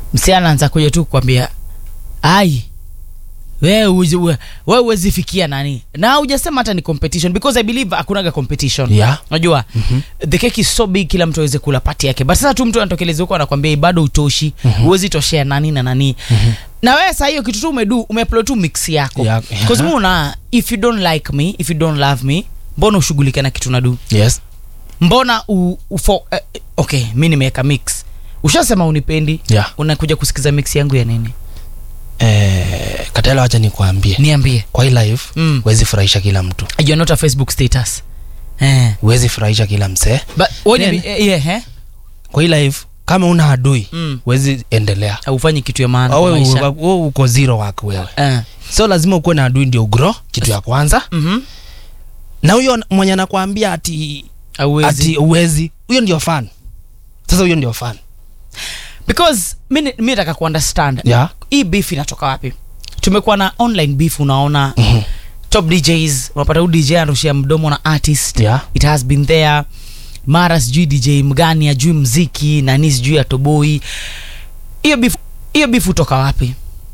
msi anaanza kuja tu kukwambia ai wewe uwezi- we- wewe huwezi fikia nani na hujasema hata ni competition because i believe hakunaga competition Yeah. unajua the cake is so big kila mtu aweze kula pati yake but sasa tu mtu anatokeleza huko anakwambia bado utoshi huwezi toshea nani na nani na wewe saa hiyo kitu tu umedu umeupload tu mix yako Yeah. because una if you don't like me if you don't love me mbona ushughulike na kitu nadu yes mbona u, ufo, eh, okay mi nimeweka mix ushasema unipendi Yeah. unakuja kusikiza mix yangu ya nini eh, katela wacha nikuambie niambie kwa hii live Mm. huwezi furahisha kila mtu you're not a facebook status eh. huwezi furahisha kila msee but when Then- you, eh, yeah, eh? kwa hii live kama una adui Mm. huwezi endelea haufanyi kitu ya maana kwa wewe maisha wewe uko zero wako wewe eh. so lazima ukuwe na adui ndio ugro kitu ya kwanza mhm. na huyo mwenye anakwambia ati Hauwezi. ati uwezi huyo ndio fan sasa huyo ndio fan because mi ni- mi nataka kuunderstand yeah hii beef inatoka wapi tumekuwa na online beef unaona Mhm. top djs unapata huu dj anarushia mdomo na artist Yeah. it has been there mara sijui dj mgani ajui mziki nani sijui atoboi hiyo beef hiyo beef hutoka wapi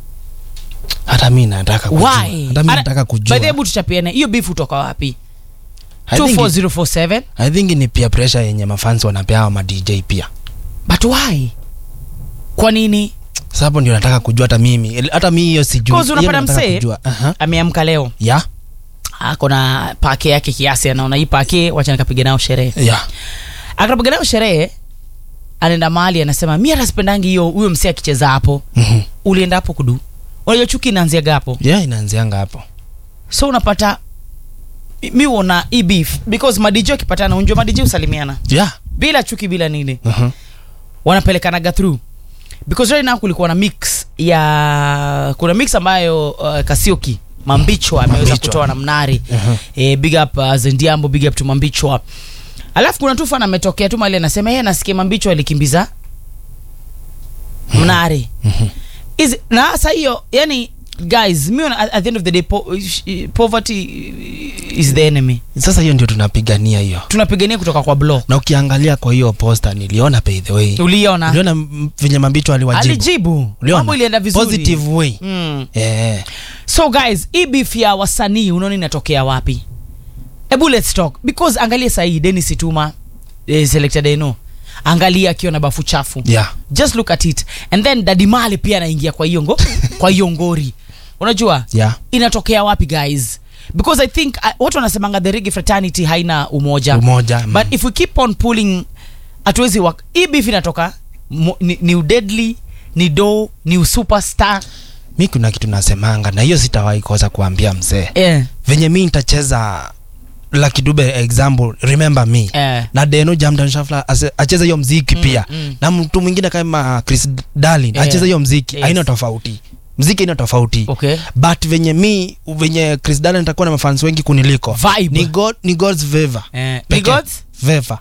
hata mi nataka kujua why hata mi Ara- nataka by the way, kujua hebu tuchapiane hiyo beef hutoka wapi I think, 24047 I think ni pia pressure yenye mafans wanapea ma DJ pia but why kwa nini sasa hapo ndio nataka kujua hata mimi hata mi hiyo sijui Cause Hiyo unapata nataka msee- kujua. Aha. ameamka leo yeah ako na pake yake kiasi anaona hii pake wacha nikapiga nao sherehe yeah akapiga nayo sherehe anaenda mahali anasema mi hata sipendangi hiyo huyo msee akicheza hapo Mhm. ulienda hapo kudu unajua chuki inaanziaga hapo yeah inaanzianga hapo so unapata mi uona hii beef because madiji akipatana unjua madiji usalimiana yeah bila chuki bila nini Mhm. wanapelekanaga through because right now kulikuwa na mix ya kuna mix ambayo uh, kasioki mambichwa ameweza Mambichwa. kutoa na mnari Mhm. eh, big up uh, zendiambo big up to mambichwa alafu kuna tu fan ametokea tu mali anasema yeye nasikia mambichwa alikimbiza mnari Mhm. Is, na sasa hiyo yani guys mi at, at the end of the day po, poverty is the enemy sasa hiyo ndio tunapigania hiyo tunapigania kutoka kwa block na ukiangalia kwa hiyo posta niliona by the way uliona uliona m- venye mambicho aliwajibu alijibu Uliona? mambo ilienda vizuri positive way mm. yeah. so guys hii beef ya wasanii unaona inatokea wapi hebu let's talk because angalia sahii denis ituma eh, selector deno angalia akiwa na bafu chafu yeah just look at it and then dadimale pia anaingia kwa hiyo ngo kwa hiyo ngori unajua yeah inatokea wapi guys because i think uh, watu wanasemanga the rigi fraternity haina umoja umoja mm. but if we keep on pulling hatuwezi work hii beef inatoka mo- ni, ni udedly ni do ni usuperstar mi kuna kitu nasemanga na hiyo sitawahi kosa kuambia mzee eh, venye mi nitacheza Lucky Dube example remember me eh. na Deno Jamdan Shafla ase- acheze hiyo mziki Mm, pia mm. na mtu mwingine kama Chris Darlin Yeah. acheze hiyo mziki Yes. haina tofauti mziki haina tofauti okay but venye mi venye Chris Darlin atakuwa na mafans wengi kuniliko Vibe. ni, God, ni God's favor eh, ni Pekee. gods favor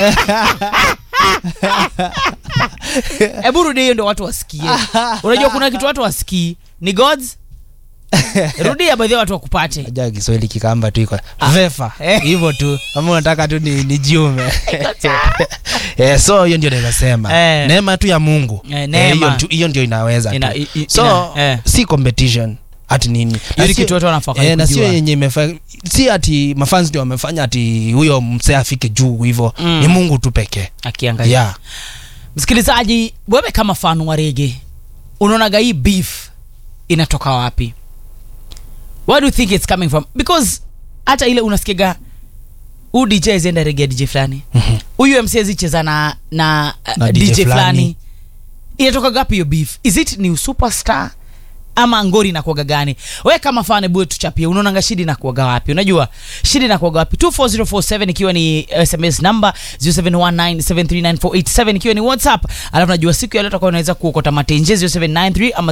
hebu rudi hiyo ndo watu wasikie unajua kuna kitu watu wasikii ni gods rudia baadhi ya watu wakupate aja Kiswahili kikamba tu iko Ah. vefa Eh. hivyo tu ama unataka tu ni, ni jiume eh, so hiyo ndio naweza sema Eh. neema tu ya Mungu Eh, Eh, neema. hiyo tu- hiyo ndio inaweza Ina- tu. i- i- so ina- eh. si competition ati nini Hiyo Na ni sio- kitu watu wanafaa eh, na sio kujua. yenye imefa si ati mafans ndio wamefanya ati huyo msee afike juu hivyo Mm. ni Mungu tu pekee akiangalia yeah. msikilizaji wewe kama fan wa rege unaonaga hii beef inatoka wapi where do you think it's coming from because hata ile unasikiga huu dj azienda rege ya dj fulani Mhm. huyu mc azicheza na, na, Na uh, DJ dj fulani fulani. inatoka gapi hiyo beef is it ni superstar ama ngori inakuaga gani we kama fane bue tuchapie unaonanga shida inakuaga wapi unajua shida inakuaga wapi 24047 ikiwa ni sms number 0719739487 ikiwa ni whatsapp alafu najua siku ya leo tutakuwa unaweza kuokota matenje 0793 ama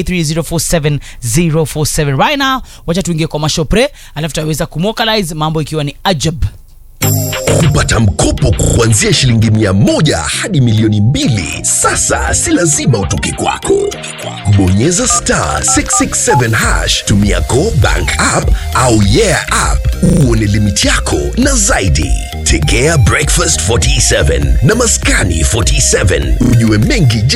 0783047047 right now wacha tuingie kwa mashopre alafu tutaweza kumokalize mambo ikiwa ni ajab kupata mkopo kuanzia shilingi mia moja hadi milioni mbili sasa si lazima utoke kwako bonyeza star 667 hash tumia go bank app au yeah app uone limiti yako na zaidi tegea breakfast 47 na maskani 47 ujue mengi